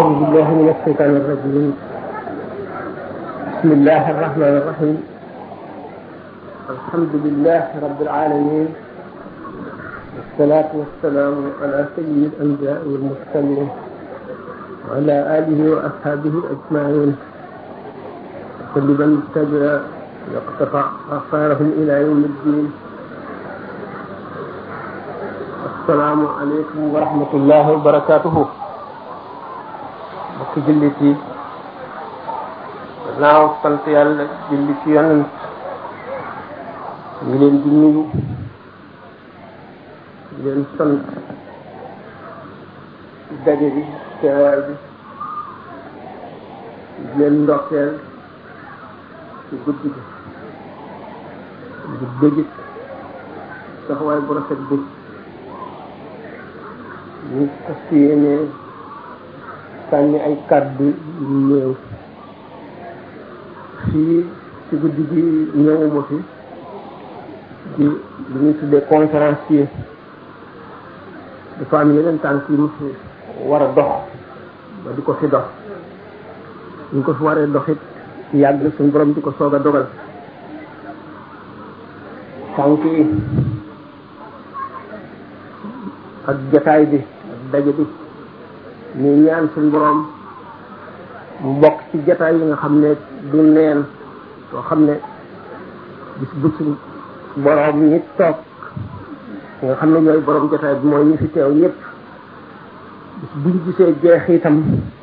أعوذ بالله من الشيطان الرجيم بسم الله الرحمن الرحيم الحمد لله رب العالمين والصلاة والسلام على سيد الأنبياء والمرسلين وعلى آله وأصحابه أجمعين وكل من تبع واقتفى آثارهم إلى يوم الدين السلام عليكم ورحمة الله وبركاته mbokki jullit yi gannaaw sant yàlla julli ci yonent ngi leen di nuyu di leen sant ci daje bi teewaay bi di leen ndokkeel ci guddi gi di bëggit taxawaay bu rafet bi ñu fas yéene sànni ay kàddu yu néew fii ci guddi gi ñëwuma fi di li ñuy tuddee conférencier dafa am yeneen tànk yu mu fi war a dox ba di ko fi dox ñu ko fi waree dox it yàgg suñu borom di ko soog a dogal tànk yi ak jataay bi ak daje bi ñu ñaan suñu borom mu bokk ci jataay yi nga xam ne du neen soo xam ne bis bu suñ borom ñi toog nga xam ne ñooy borom jataay bi mooy ñi fi teew ñëpp bis buñ gisee jeex itam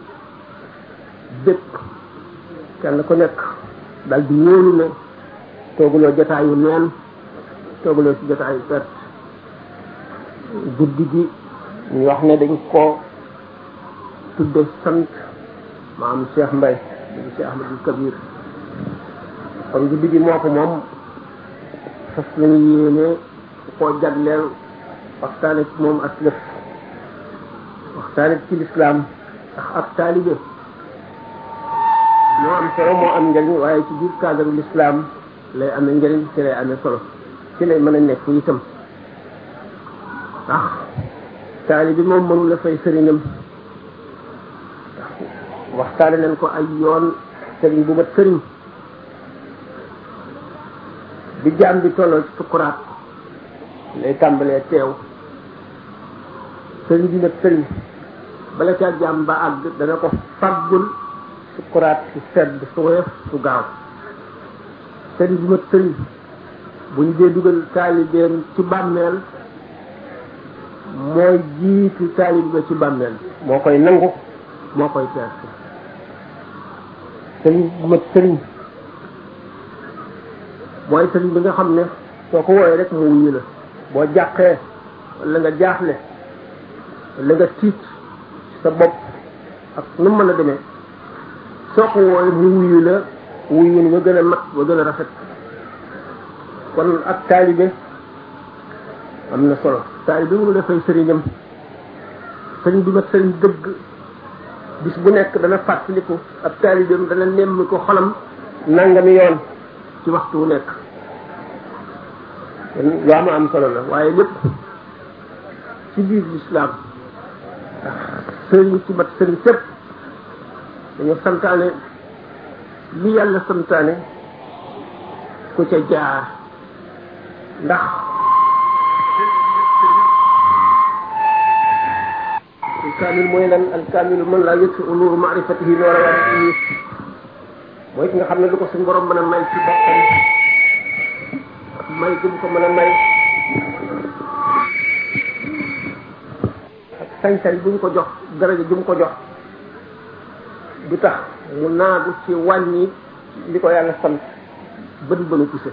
bépp kenn ku nekk dal di wóolu ne tooguloo jataayu neen tooguloo ci jataayu perte guddi gi ñu wax ne dañ ko tudde sant maam Cheikh Mbaye di Cheikh Ahmadou Kabir kon guddi gi moo ko moom fas nañu yéene koo jagleel waxtaane ci moom ak lëf waxtaane ci lislaam ndax ak taalibe moo am solo moo am njëriñ waaye ci biir cadre lislaam lay amee njëriñ ci lay amee solo ci lay mën a nekk itam ndax taalibe moom mënu la fay sëriñam waxtaane nañ ko ay yoon sëriñ bu mat sëriñ bi jaam bi tolloo ci sukkuraat lay tàmbalee teew sëriñ bi mat sëriñ bala caa jaam ba àgg dana ko faggul sukkuraat su sedd su woyof su gaaw sëriñ bi mat sëriñ bu ñu dee dugal taalibeem ci bàmmeel mooy jiitu taalib ba ci bàmmeel moo koy nangu moo koy perte sëriñ bu mat sëriñ mooy sëriñ bi nga xam ne soo ko wooyee rek mu wuyu la boo jàqee wala nga jaaxle wala nga tiit sa bopp ak nu mën a demee soo ko wooyee mu wuyu la wuyun ba gën a mat ba gën a rafet kon ak taalibe am na solo taalibe mënu dafay sëriñam sëriñ bi mat sëriñ dëgg bis bu nekk dana fàttaliku ab taalibeem dana nemm ko xolam nangami yoon ci waxtu wu nekk lu am am solo la waaye lépp ci biir lislaam ndax sëriñ ci mat sëriñ sépp dañu santaane li yàlla santaane ku ca jaar ndax alkaamil mooy lan alkaamilu man laa yëg si nuuru maarifatihi noora waatihi mooy ki nga xam ne lu ko suñ borom mën a may ci boppam ak may gëm ko mën a may ak sañ-sañ bu ñu ko jox daraja ju mu ko jox du tax mu naagu ci wàññi li ko yàlla sant bët bënu puse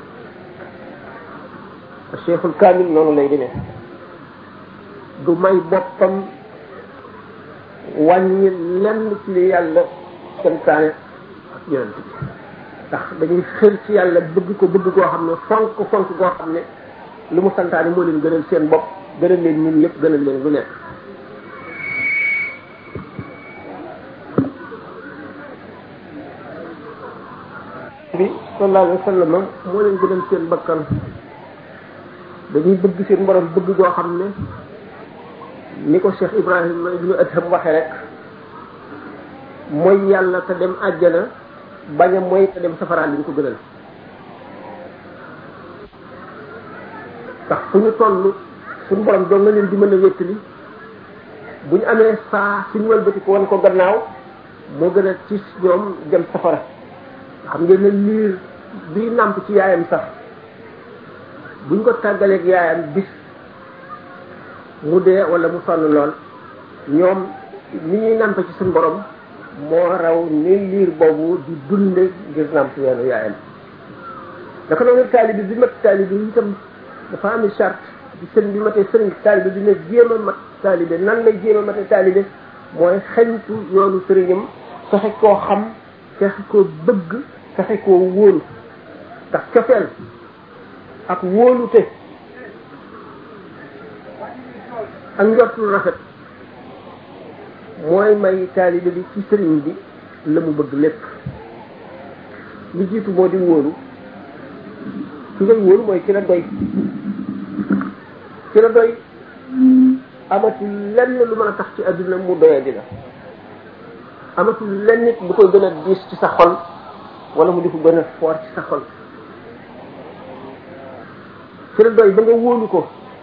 cheikhul kaamil noonu lay demee du may boppam wàññi lenn ci li yàlla santaane ak yonent bi ndax dañuy xër ci yàlla bëgg ko bëgg koo xam ne fonk fonk koo xam ne lu mu santaane moo leen gënal seen bopp gënal leen ñun yëpp gënal leen lu nekk bi sallallahu alayhi wa sallam moo leen gënal seen bakkan dañuy bëgg seen borom bëgg koo xam ne ni ko Cheikh Ibrahima ibnu Adham waxe rek mooy yàlla te dem àjjana bañ a mooy te dem safaraan liñ ko gënal ndax fu ñu toll suñu borom doon na leen di mën a wéttali bu ñu amee saa suñu wëlbati ko wan ko gannaaw moo gën a ci ñoom dem safara xam ngeen ne liir bi nàmp ci yaayam sax buñ ko tàggaleeg yaayam bis mu dee wala mu sonn lool ñoom ni ñuy nàmp ci suñu borom moo raw ni liir boobu di dunde ngir nàmp yoonu yaayam naka noonu taalibi bi mat taalibi yi itam dafa am charte di sëriñ bi matee sëriñ taalibe dina jéem a mat taalibe nan lay jéem a matee taalibe mooy xeñtu yoonu sëriñam fexe koo xam fexe koo bëgg fexe koo wóolu ndax cofeel ak wóolute ak njort lu rafet mooy may taalibe bi ci sëriñ bi la mu bëgg lépp li jiitu moo di wóolu ki ngay wóolu mooy ki la doy ki la doy amatul lenn lu mën a tax ci adduna mu doyee di la amatul lenn nit bu koy gën a diis ci sa xol wala mu di ko gën a foor ci sa xol ki la doy ba nga wóolu ko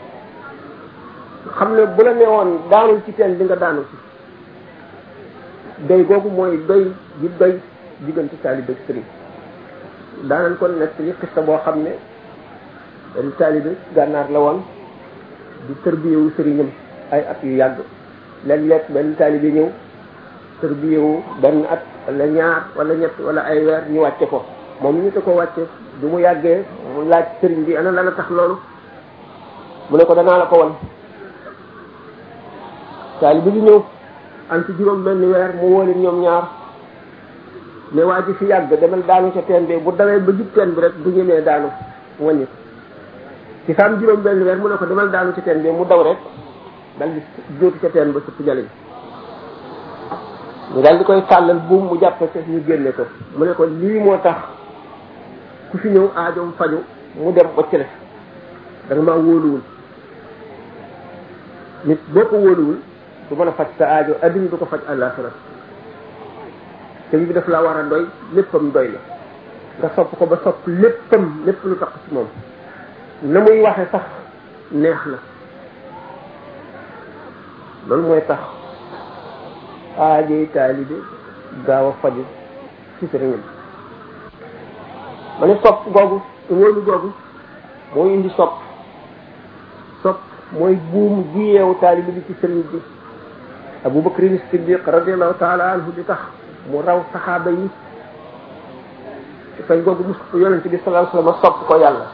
xam ne bu la newoon daanul ci teen di nga daanu ci doy googu mooy doy gi doy diggante taalibe ak sëriñ daanañ ko nekk li xista boo xam ne benn taalibe gànnaar la woon di tërbiyewu sëriñam ay at yu yàgg léeg-léeg benn taalibe ñëw tërbiyewu benn at wala ñaar wala ñett wala ay weer ñu wàcce ko moom ñu te ko wàcce du mu yàggee mu laaj sëriñ bi ana lan a tax loolu mu ne ko danaa la ko wan taalibe bi ñëw am ci juróom benn weer mu woo leen ñoom ñaar mais waa ji fi yàgg demal daanu ca teen bi bu dawee ba jub teen bi rek du ñemee daanu wàññi ci faam juróom benn weer mu ne ko demal daanu ca teen bi mu daw rek dal di jóotu ca teen ba sëpp jaliñ ñu daal di koy tàllal buum mu jàpp ca ñu génne ko mu ne ko lii moo tax ku fi ñëw aajoom faju mu dem wacc la da nga maa wóoluwul nit boo ko wóoluwul du mën a faj sa aajo adduna du ko faj àllaaxira sëñ bi daf la war a doy léppam doy la nga sopp ko ba sopp léppam lépp lu tax ci moom na muy waxe sax neex la loolu mooy tax aajey taalibe gaaw a faju ci sëriñam ma ne sopp googu wóolu googu mooy indi sopp sopp mooy buum ji yeewu taalibe bi ci sëriñ bi Abu Bakrin Siddiq radiallahu taala anhu di tax mu raw saxaaba yi fay googu mu yonent bi sallallahu alayhi wasallam sopp ko yàlla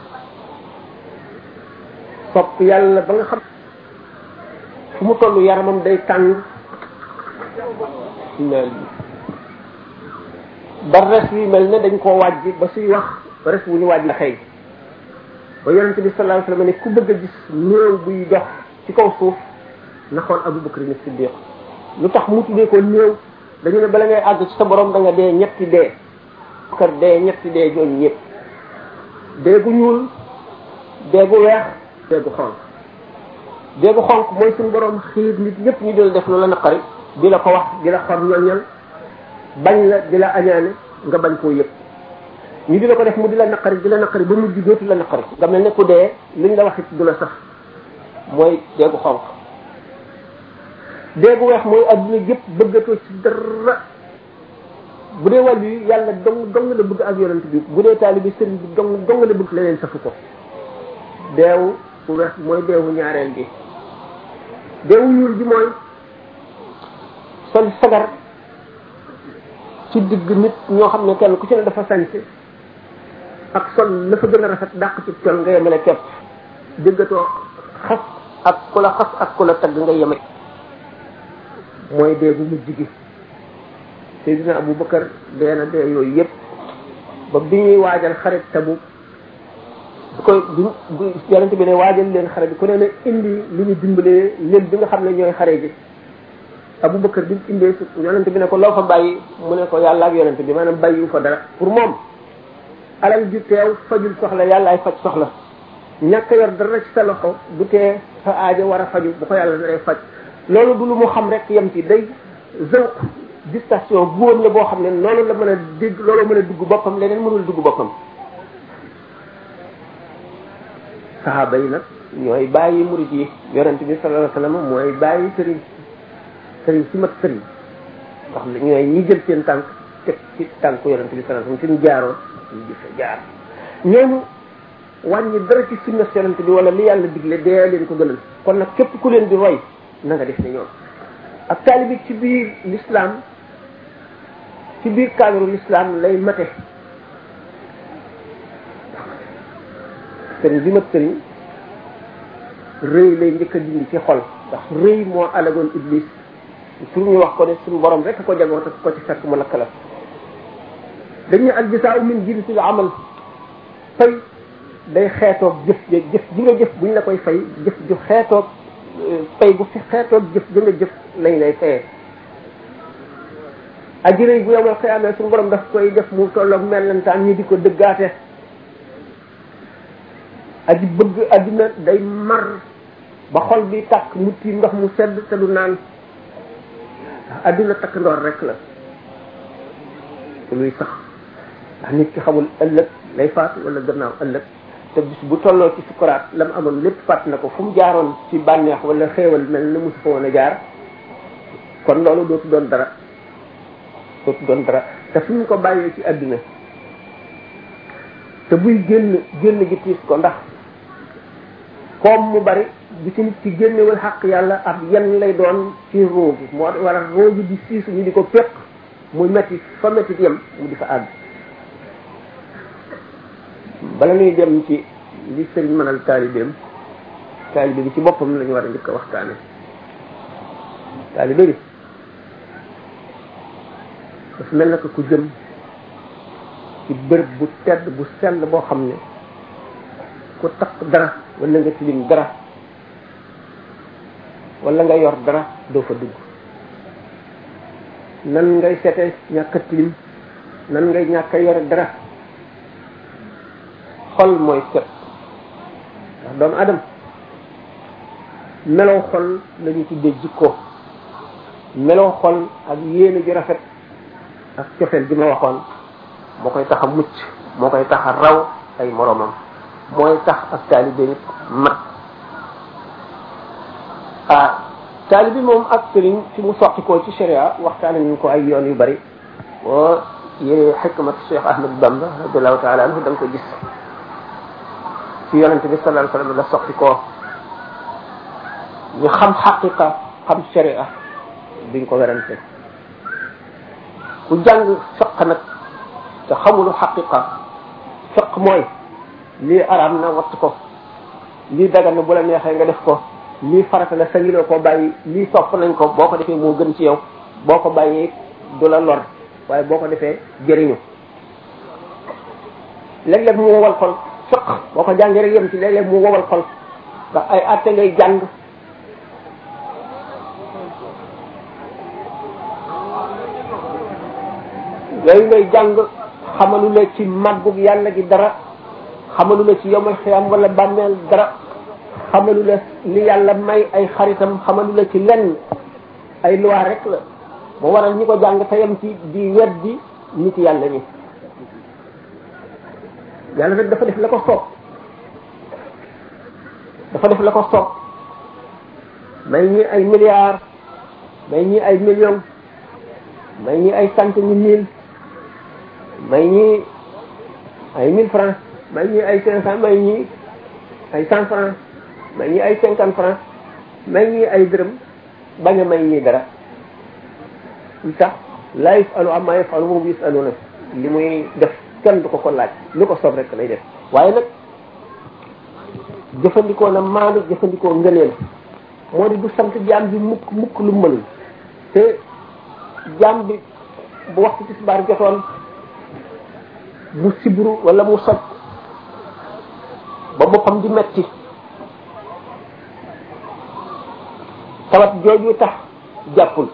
sopp yàlla ba nga xam fu mu toll yaramam day tàng mel ba res yi mel ne dañ koo wàjj ba suy wax res wu ñu wàjj la xëy ba yonent bi sallallahu alayhi wasallam ne ku bëgg a gis néew buy dox ci kaw suuf na xool Abu Bakrin Siddiq lu tax mu tuddee ko néew dañu ne bala ngay àgg ci sa borom da nga dee ñetti dee kër dee ñetti dee jooju ñëpp dee gu ñuul dee gu weex dee gu xonq dee gu xonq mooy suñu borom xiir nit ñëpp ñu dil def lu la naqari di la ko wax di la xam ñoñal bañ la di la añaane nga bañ koo yëpp ñu di la ko def mu di la naqari di la naqari ba mujj dootu la naqari nga mel ne ku dee liñ la wax it du la sax mooy dee gu xonq dee gu weex mooy adduna yëpp bëggatoo ci dara bu dee wàllu yi yàlla dong dong la bëgg ak yonent bi bu dee taalibi sëriñ bi dong dong la bëgg leneen safu ko deewu bu weex mooy deewu ñaareel bi deewu ñuul bi mooy sol sagar ci digg nit ñoo xam ne kenn ku ci ne dafa sañse ak sol la fa gën a rafet dàq ci col nga yemale kepp déggatoo xas ak ku la xas ak ku la tagg nga yeme mooy dee bu mujj gi Seydina Abu Bakar dee na dee yooyu yëpp ba bi ñuy waajal xarit tabu bu koy bi yonente bi ne waajal leen xare bi ku ne ne indi li ñu dimbalee leen bi nga xam ne ñooy xare ji Abu Bakar bi indee su yonente bi ne ko loo fa bàyyi mu ne ko yàlla ak yonente bi maanaam bàyyiwu fa dara pour moom alal ju teew fajul soxla yàlla ay faj soxla ñàkk yor dara ci sa loxo du tee sa aajo war a faju bu ko yàlla naree faj loolu du lu mu xam rek yem ci day zawq distation góor la boo xam ne noonu la mën a dégg loolu mën a dugg boppam leneen mënul dugg boppam saxaaba yi nag ñooy bàyyi murid yi yonent bi sallallahu alayhi wasallam mooy bàyyi sëriñ sëriñ si mat sëriñ wax ne ñooy ñi jël seen tànk teg ci tànku yonent bi sallallahu alayhi wasallam fi mu jaaroon ñu gis jaar ñooñu wàññi dara ci sunna yonent bi wala li yàlla digle dee leen ko gënal kon nag képp ku leen di roy na nga def ne ñoom ak taalibi ci biir l'islam ci biir cadre l'islam lay mate sëriñ bi mat sëriñ rëy lay njëkk a dindi ci xol ndax rëy moo alagoon iblis pour ñu wax ko ne suñu borom rek ko jagoo te ko ci fekk mu lakk la dañu al jasaa min jinsil amal fay day xeetoog jëf jëf ji nga jëf buñ la koy fay jëf ju xeetoog fay bu fi xeetoog jëf ji nga jëf lañ lay fayee aji rëy bu yomal xiyaamee suñu borom daf koy def mu tolloog mellantaan ñi di ko dëggaate aji bëgg adduna day mar ba xol bi tàkk mu tiim ndox mu sedd te du naan adduna takk ndoor rek la luy sax ndax nit ki xamul ëllëg lay faatu wala gannaaw ëllëg te bis bu tolloo ci sukuraat la mu amoon lépp fàtt na ko fu mu jaaroon ci bànneex wala xéewal mel na mosu fa woon a jaar kon loolu dootu doon dara dootu doon dara te fi mu ko bàyyee ci adduna te buy génn génn gi tiis ko ndax comme mu bari bu ci nit ci génnewul xaq yàlla ab yan lay doon ci roo gi moo war a roo gi di siisu ñu di ko péq muy metti fa metti yem mu di fa àgg bala ñuy dem ci li sëriñ mënal taalibeem taalibe bi ci boppam la ñu war a njëkk a waxtaane taalibe bi dafa mel na ko ku jëm ci bërëb bu tedd bu sell boo xam ne ku takk dara wala nga tilim dara wala nga yor dara doo fa dugg nan ngay seete ñàkk a tilim nan ngay ñàkk a yore dara xol mooy set ndax doomu adam melow xol la ñu tuddee jikko melow xol ak yéene ji rafet ak cofeel gi ma waxoon moo koy tax a mucc moo koy tax a raw ay moromam mooy tax ak taalibe nit mat ah taalibe moom ak sëriñ fi mu soqi ko ci sharia waxtaane nañ ko ay yoon yu bari boo yéree xikmat Cheikh Ahmad Bamba radiallahu taala anhu da nga ko gis ci yonente bi sallallahu alayhi wasallam la soqi ko ñu xam xaqiqa xam sharia duñ ko werante ku jàng fiq nag te xamulu xaqiqa fiq mooy lii araam na watt ko lii dagan na bu la neexee nga def ko lii farata la sañiloo ko bàyyi lii sopp nañ ko boo ko defee moo gën ci yow boo ko bàyyee du la lor waaye boo ko defee jëriñu léeg-léeg mu wowal xol fiq boo ko jàngee rek yem ci léeg-léeg mu wowal xol ndax ay atte ngay jàng yooyu ngay jàng xamalu la ci màggug yàlla gi dara xamalu la ci yomal xiyam wala bàmmeel dara xamalu la li yàlla may ay xaritam xamalu la ci lenn ay loi rek la moo waral ñi ko jàng te yem ci di weddi nit yàlla ni yàlla nag dafa def la ko soob dafa def la ko soob may ñi ay milliards may ñi ay millions may ñi ay centaine mille may ñi ay mille francs may ñi ay cinq cent may ñi ay cent francs may ñi ay cinquante francs may ñi ay dërëm bañ a may ñi dara lu tax laa yusalu amma yafalu moom yusaluna li muy def kenn du ko ko laaj lu ko soob rek lay def waaye nag jëfandikoo na maandu jëfandikoo ngëneel moo di du sant jaam bi mukk mukk lu mënul te jaam bi bu waxtu tisbaar jotoon mu sibru wala mu soj ba boppam di metti tawat jooju tax jàppul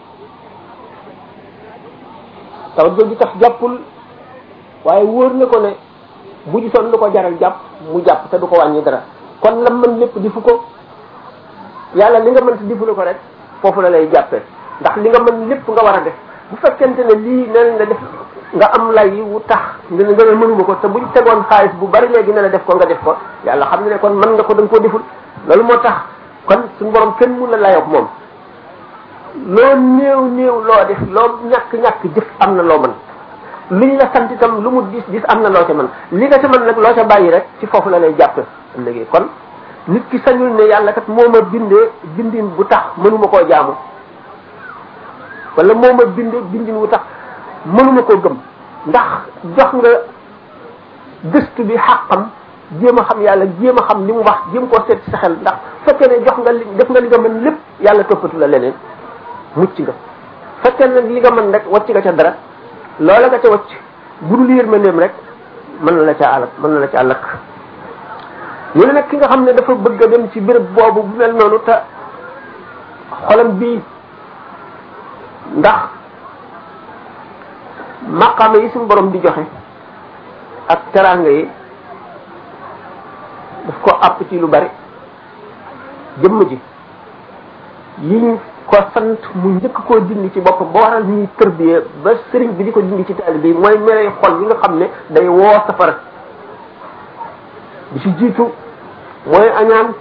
tawat jooju tax jàppul waaye wóor na ko ne bu gisoon lu ko jaral jàpp mu jàpp te du ko wàññi dara kon la mën lépp di fu ko yàlla li nga mën si difu la ko rek foofu la lay jàppee ndax li nga mën lépp nga war a def bu fekkente ne lii nee nga def nga am lay yi wu tax nga ne nga ne mënuma ko te buñ tegoon xaalis bu bari léegi ne la def ko nga def ko yàlla xam ne ne kon mën nga ko da nga koo deful loolu moo tax kon suñu borom kenn mun la layoog moom loo néew néew loo def loo ñàkk-ñàkk jëf am na loo mën luñ la sant itam lu mu dis dis am na loo ca mën li nga ca mën nag loo ca bàyyi rek ci foofu la lay jàpp léegi kon nit ki sañul ne yàlla kat moo ma bindee bindin bu tax mënuma koo jaamu wala moo ma bindee bindin bu tax mënuma koo gëm ndax jox nga gëstu bi xàqam jéem a xam yàlla jéem a xam li mu wax jéem koo seet ci sa xel ndax fekkee ne jox nga li def nga li nga mën lépp yàlla toppatu la leneen mucc nga fekkee ne li nga mën rek wacc nga ca dara loola nga ca wacc bu dul yërmandeem rek mën na la ca alak mën na la ca alak ñu ne nag ki nga xam ne dafa bëgg a dem ci béréb boobu bu mel noonu te xolam bii ndax maqaama yi suñu borom di joxe ak teraanga yi daf ko àpp ci lu bari jëmm ji yiñ ko sant mu njëkk koo dindi ci boppam ba waral ñuy tërbiyee ba sëriñ bi di ko dindi ci taalibe yi mooy melay xol yi nga xam ne day woo safara bi ci jiitu mooy añaan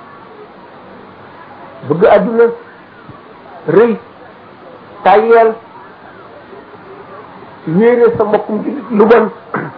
bëgg àdduna rëy tàyyeel yéene sa mbokkum ci lu bon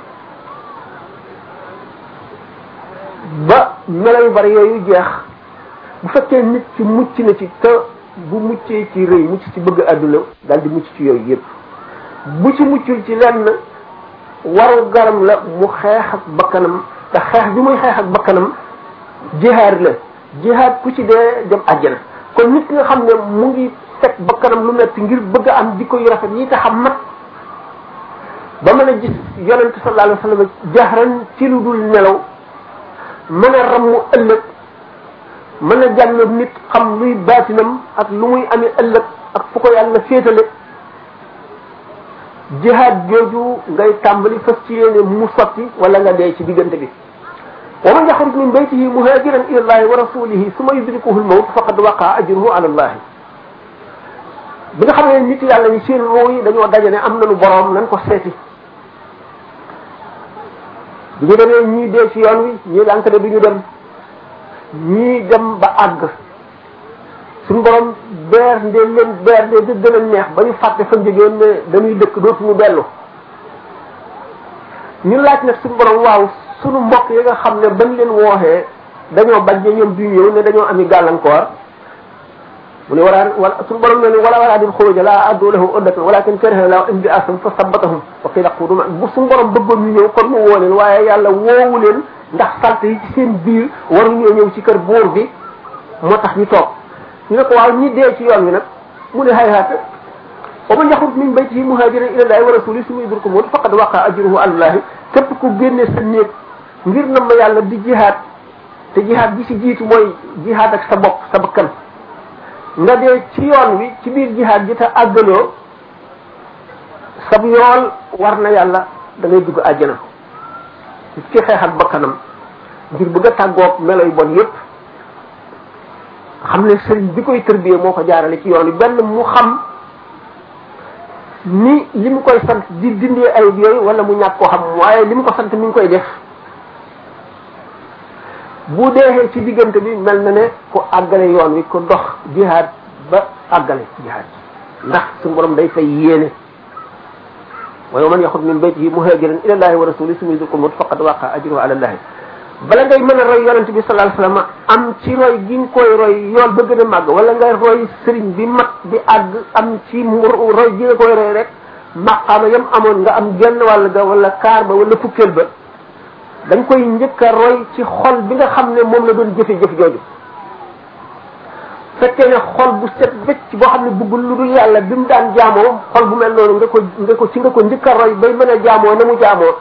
ba melo yu bari yooyu jeex bu fekkee nit ci mucc na ci te bu muccee ci rëy mucc ci bëgg àdduna daal di mucc ci yooyu yëpp bu ci muccul ci lenn waru garam la mu xeex ak bakkanam te xeex bi muy xeex ak bakkanam jihaad la jihaad ku ci dee dem àjjana kon nit ki nga xam ne mu ngi teg bakkanam lu metti ngir bëgg a am jikko yu rafet yi tax a mat ba mën a gis yonente sallallahu alayhi wa sallam jahran ci lu dul nelaw mën a rammu ëllëg mën a jàll nit xam luy baatinam ak lu muy amee ëllëg ak fu ko yàlla féetale jihaad jooju ngay tàmbali fas ci yéene mu sotti wala nga dee ci diggante bi wa man yaxruj min baytihi muhajiran ila allahi wa rasulihi suma yudrikuhu lmawt faqad waqa ajruhu ala allahi bi nga xam ne nit yàlla ñi seen ruu yi dañoo daje ne am nañu boroom nañ ko seeti bi ñu demee ñii dee ci yoon wi ñii dànk ne du ñu dem ñii dem ba àgg suñu borom beer ndee leen beer ndee di gën a neex ba ñu fàtte fa jógeen ne dañuy dëkk dootuñu dellu ñu laaj nag suñu borom waaw suñu mbokk yi nga xam ne bañ leen wooxee dañoo bañ ne ñoom du ñëw ne dañoo ami gàllankoor mu ne wala wala suñu borom ne ni wala wala din xuruja la addu lahu uddatan walakin kariha la in bi asam fa sabatahum wa qila qudu ma bu suñu borom bëggoon ñu ñëw kon mu woo leen waaye yàlla woowu leen ndax salte yi ci seen biir waruñoo ñëw ci kër buur bi moo tax ñu toog ñu ne ko waaw ñi dee ci yoon wi nag mu ne hayhaata wa man yaxruj min baytihi muhajiran ila llahi wa rasulihi summa yudriku mawt faqad waqa ajruhu ala llahi képp ku génne sa néeg ngir na ma yàlla di jihaad te jihaad bi ci jiitu mooy jihaad ak sa bopp sa bakkan nga dee ci yoon wi ci biir jihaad ji te àggaloo sab yool war na yàlla da ngay dugg àjjana ci xeex ak bakkanam ngir bëgg a tàggoog melo yu bon yépp xam ne sëriñ bi koy tërbiyee moo ko jaarale ci yoon wi benn mu xam ni li mu koy sant di dindee ayib yooyu wala mu ñàkk koo xam waaye li mu ko sant mi ngi koy def bu deexee ci diggante bi mel na ne ku àggale yoon wi ku dox jihaad ba àggale jihaad ndax suñu borom day fay yéene wa man yaxud min baytihi muhajiran ila llahi wa rasuli summa yudriku mawt faqad waqa ajruhu ala llahi bala ngay mën a roy yonent bi sallallahu alayhi wasallam am ci roy gi nga koy roy yool ba gën a màgg wala ngay roy sëriñ bi mat bi àgg am ci mu roy gi nga koy roy rek maqaama yam amoon nga am genn wàll ga wala kaar ba wala fukkeel ba dañ koy njëkk a roy ci xol bi nga xam ne moom la doon jëfe jëf jooju fekkee ne xol bu set wecc boo xam ne bëggul lu dul yàlla bi mu daan jaamoo xol bu mel noonu nga ko nga ko ci nga ko njëkk a roy bay mën a jaamoo na mu jaamoo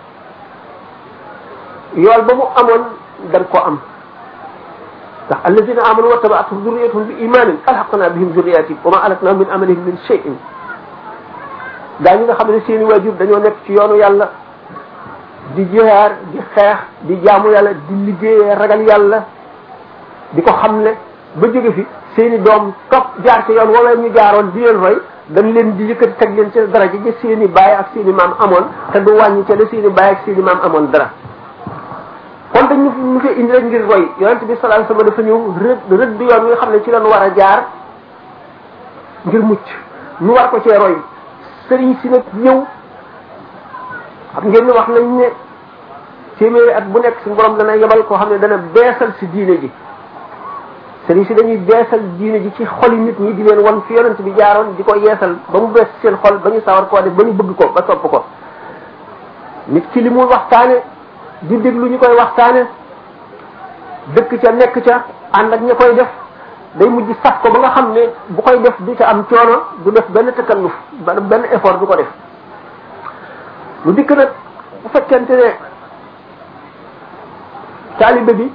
yool ba mu amoon dañ ko am ndax alladina amanu wa tabaatuhum zurriyatuhum bi imanin alhaqna bihim zurriyatihim wa ma alatna min amalihim min shay'in gaa ñi nga xam ne seeni waajur dañoo nekk ci yoonu yàlla di jihaar di xeex di jaamu yàlla di liggéeyee ragal yàlla di ko xamle ba jóge fi seeni doom topp jaar ci yoon wala ñu jaaroon di leen roy dañ leen di yëkkati teg leen ca daraja ja seeni baay ak seeni maam amoon te du wàññi ca la seeni baay ak seeni maam amoon dara kon dañ ñu ñu fi indi rek ngir roy yonent bi sallallahu alayhi wasallam dafa ñëw rëdd rëdd yoon wi nga xam ne ci lañ war a jaar ngir mucc ñu war ko cee roy sëriñ si nag ñëw xam ngeen ni wax nañ ne téeméeri at bu nekk suñu borom dana yebal koo xam ne dana beesal si diine ji sëriñ si dañuy beesal diine ji ci xoli nit ñi di leen wan fi yonent bi jaaroon di ko yeesal ba mu bees seen xol ba ñu sawar koo def ba ñu bëgg ko ba sopp ko nit ki li muy waxtaane di déglu ñu koy waxtaane dëkk ca nekk ca ànd ak ña koy def day mujj saf ko ba nga xam ne bu koy def du ca am coono du def benn tëkkalluf benn effort du ko def mu dikk nag bu fekkente ne taalibe bi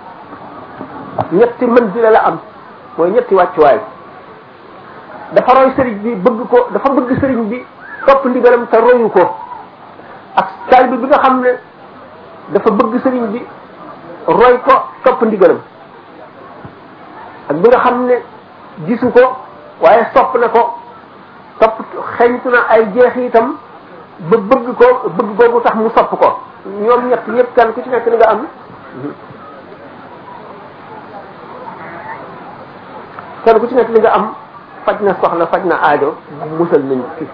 ñetti manzila la am mooy ñetti wàccuwaay dafa roy sëriñ bi bëgg ko dafa bëgg sëriñ bi topp ndigalam te royu ko ak taalibe bi nga xam ne dafa bëgg sëriñ bi roy ko topp ndigalam ak bi nga xam ne gisu ko waaye sopp na ko topp xeñtu na ay jeexitam ba bëgg ko bëgg googu tax mu sopp ko ñoom ñett ñëpp kan ku ci nekk ni nga am kenn ku ci nekk li nga am faj na soxla faj na aajo musal nañ fi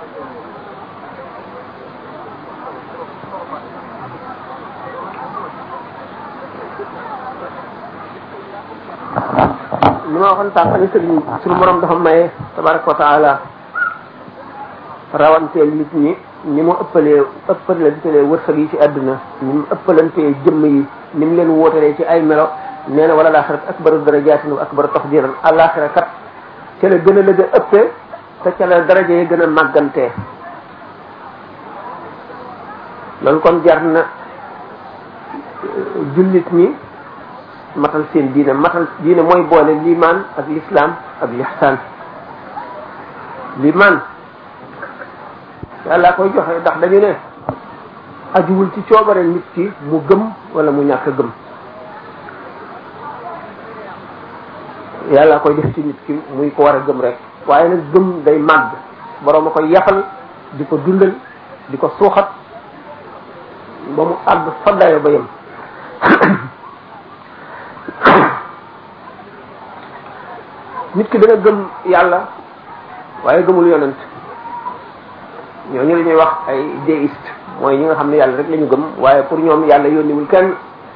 li ma waxoon sànq ni sëriñ suñu borom dafa maye tabaraka wa taala rawanteel nit ñi ni mu ëppalee ëppalantelee wërsëg yi ci àdduna ni mu ëppalantee jëmm yi ni mu leen wóotalee ci ay melo nee na wala laaxirat akbaru darajaatin wa akbaru tafdilan àllaaxira kat ca la gën a lëg a ëppee te ca la daraja yi gën a màggantee loolu kon jar na jullit ñi matal seen diine matal diine mooy boole limaan ak lislaam ak lixsaan limaan yàlla koy joxe ndax dañu ne ajuwul ci coobare nit ki mu gëm wala mu ñàkk a gëm yàlla koy def ci nit ki muy ko war a gëm rek waaye nag gëm day màgg borom a koy yafal di ko dundal di ko suuxat ba mu àgg fa dayo ba yem nit ki dana gëm yàlla waaye gëmul yonent ñooñu la ñuy wax ay déiste mooy ñi nga xam ne yàlla rek la ñu gëm waaye pour ñoom yàlla yónniwul kenn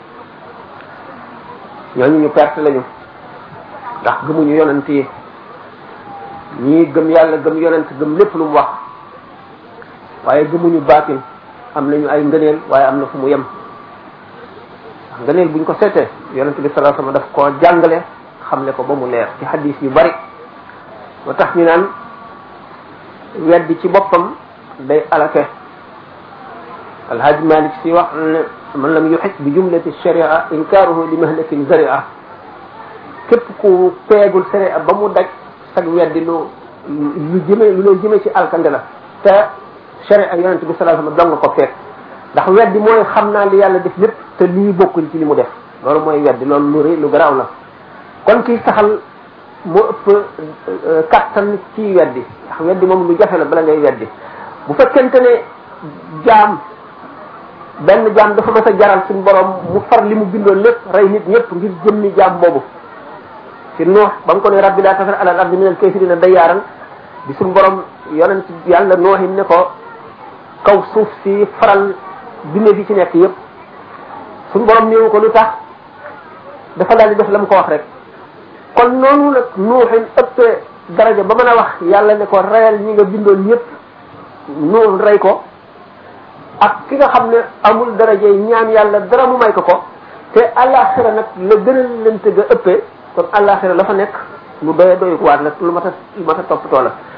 ñooñu ñu perte lañu ndax gëmuñu yonent yi ñii gëm yàlla gëm yonent gëm lépp lu mu wax waaye gëmuñu baatin am nañu ay ngëneel waaye am na fu mu yem ndax ngëneel buñ ko seetee yonent bi sallallahu alayhi wasallam daf koo jàngale xamle ko ba mu leer ci hadis yu bari moo tax ñu naan weddi ci boppam day alake alhaji malik si wax ne man lam yuxit bi jumlati sharia inkaaruhu li mahlakin zaria képp ku peegul sharia ba mu daj sag weddi lu lu jëme lu lay jëme ci alkande la te sharia yonente bi sallallahu alayhi wasallam dong ko fekk ndax weddi mooy xam naa li yàlla def lépp te lii bokkul ci li mu def loolu mooy weddi loolu lu rëy lu garaaw la kon kii saxal moo ëpp kattan ci weddi ndax weddi moom lu jafe la bala ngay weddi bu fekkente ne jaam benn jaam dafa mas a jaral suñu borom mu far li mu bindoon lépp rey nit ñëpp ngir jëmmi jaam boobu ci nuux ba mu ko ne rabbi laa tasar alal ardi minal kaafiriina dayyaaran di suñu borom yonent yàlla nooxin ne ko kaw suuf si faral binde fi ci nekk yëpp suñu borom néewu ko lu tax dafa daal di def la mu ko wax rek kon noonu nag nuuxin ëppee daraja ba mën a wax yàlla ne ko reyal ñi nga bindoon ñëpp nuux rey ko ak ki nga xam ne amul daraja yi ñaan yàlla dara mu may ko ko te àllaaxira nag la gën a lente ga ëppee kon àllaaxira la fa nekk lu doy doy waat la lu mat a lu mat a toppatoo la